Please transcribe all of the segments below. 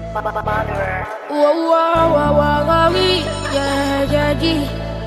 Whoa, whoa, whoa, whoa, whoa, wee. yeah, yeah, yeah.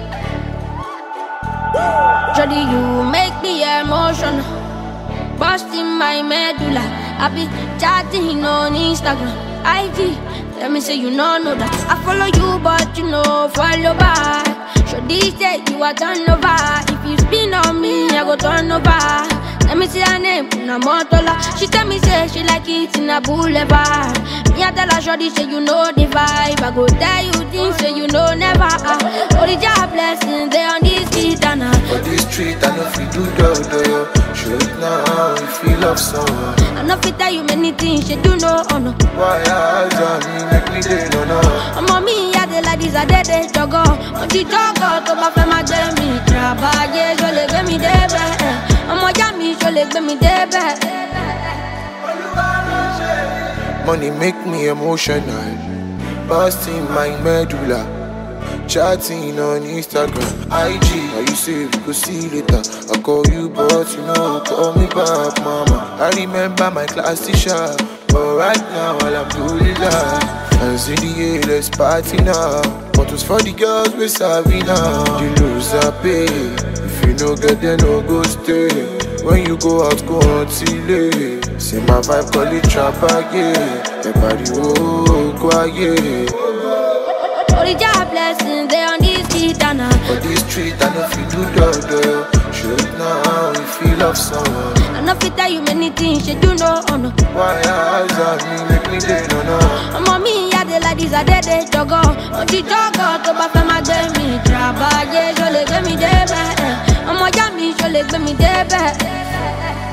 Jody, you make me emotional. Busting my medulla. I be chatting on Instagram, IG. Let me say you know, know that I follow you, but you know follow back. Show this day you are turn over. If you spin on me, I go turn over. Let me see her name, Una Motola. She tell me say she like it in a boulevard. Me I tell her shorty say you know the vibe. I go tell you things say you know never. Uh. Only job blessings they on this street and uh. For this street, I know if you do do do. Show it now if you love someone. I know fit tell you many things you do know oh no. Why eyes on me make me day no no. ọmọ mi ìyá de like this adédè jọgọ mo ti jọgọ tó bá fẹ́ máa gbé mi tìrabàyè ṣó lè gbé mi débẹ̀ ẹ̀. ọmọ ìyá mi ṣó lè gbé mi débẹ̀. Money make me emotional. Busting my medulla. Chatting on Instagram, IG. Now you say we go see later. I call you, but you know, call me back, mama. I remember my class teacher. But right now, all I'm doing is that. And see the A, let's party now. Bottles for the girls, we savvy now. The loser pay. If you no get there, no go stay. When you go out, go on till late. See my vibe, call it trap again. Everybody, oh, quiet. Only job blessings they on this street and uh. For this street, I know if you do do do. Show it now if you love someone. I know fit tell you many things you do know oh no. Why eyes on me make me day no no. ọmọ mi ìyá de like this adédè jọgọ mo ti jọgọ tó bá fẹ́ máa gbé mi tìrabàyè ṣó lè gbé mi débẹ̀ ẹ̀. ọmọ ìyá mi ṣó lè gbé mi débẹ̀.